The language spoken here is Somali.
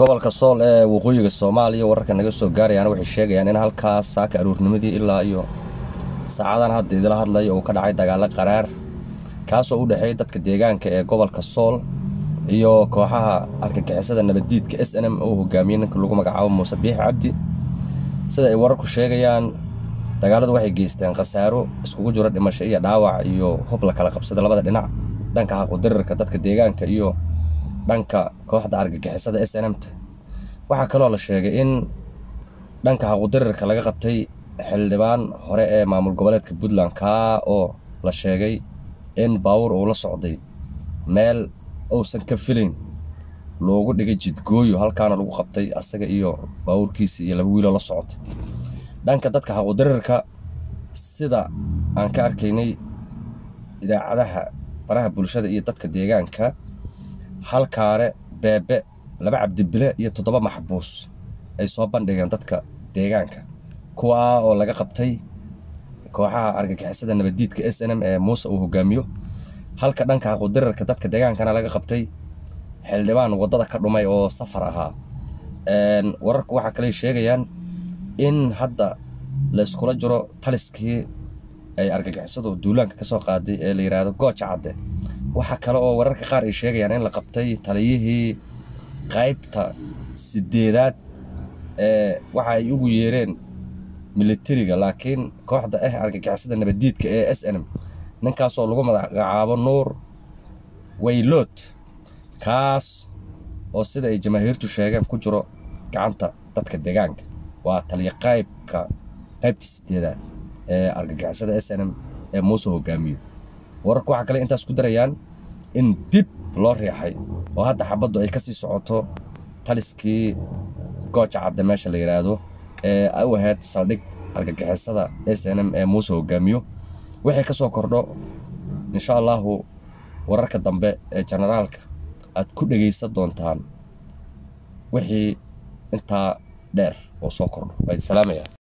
gobolka sool ee waqooyiga soomaaliya wararka naga soo gaarayaan waxay sheegayaan in halkaas saaka aruurnimadii ilaa iyo saacadan hadda idila hadlaya uu ka dhacay dagaalo qaraar kaasoo u dhexeeya dadka deegaanka ee gobolka sool iyo kooxaha argagixisada nabaddiidka s n m uu hogaamiyey ninka lagu magacaabo muuse biix cabdi sida ay wararku sheegayaan dagaaladu waxay geysteen khasaaro iskugu jiro dhimasho iyo dhaawac iyo hub la kala qabsada labada dhinac dhanka xaqudirirka dadka deegaanka iyo dhanka kooxda argagixisada s n m-ta waxaa kaloo la sheegay in dhanka xaqudirirka laga qabtay xildhibaan hore ee maamul goboleedka puntland kaa oo la sheegay in baawur uu la socday meel uusan ka filayn loogu dhigay jidgooyo halkaana lagu qabtay asaga iyo baawurkiisa iyo laba wiiloo la socotay dhanka dadka xaqudirirka sida aan ka arkaynay idaacadaha baraha bulshada iyo dadka deegaanka halkaare beebe laba cabdibile iyo toddoba maxbuus ay soo bandhigeen dadka deegaanka kuwaa oo laga qabtay kooxaha argagixisada nabaddiidka s n m ee muuse uu hogaamiyo halka dhanka xaqudirirka dadka deegaankana laga qabtay xildhibaan waddada ka dhumay oo safar ahaa wararku waxaa kaley sheegayaan in hadda la iskula jiro taliskii ay argagixisadu duulaanka ka soo qaaday ee la yidhaahdo gooja cadde waxaa kale oo wararka qaar ay sheegayaan in la qabtay taliyihii qaybta sideedaad ee waxa ay ugu yeereen militariga laakiin kooxda ah argagixisada nabaddiidka ee s n m ninkaasoo lagu magacaabo nuur waylood kaas oo sida ay jamaahiirtu sheegeen ku jiro gacanta dadka deegaanka waa taliya qaybka qaybta sideedaad ee argagixisada s n m ee muuse hogaamiyo wararku waxaa kale intaas ku darayaan in dib loo riixay oo hadda xabaddu ay kasii socoto taliskii gooja cadde meesha la yidhaahdo ee u ahayd saldhig argagixisada s n m ee muuse hogaamiyo wixii ka soo kordho insha allahu wararka dambe ee generaalka aad ku dhegaysan doontaan wixii intaa dheer oo soo kordho waa idi salaamaya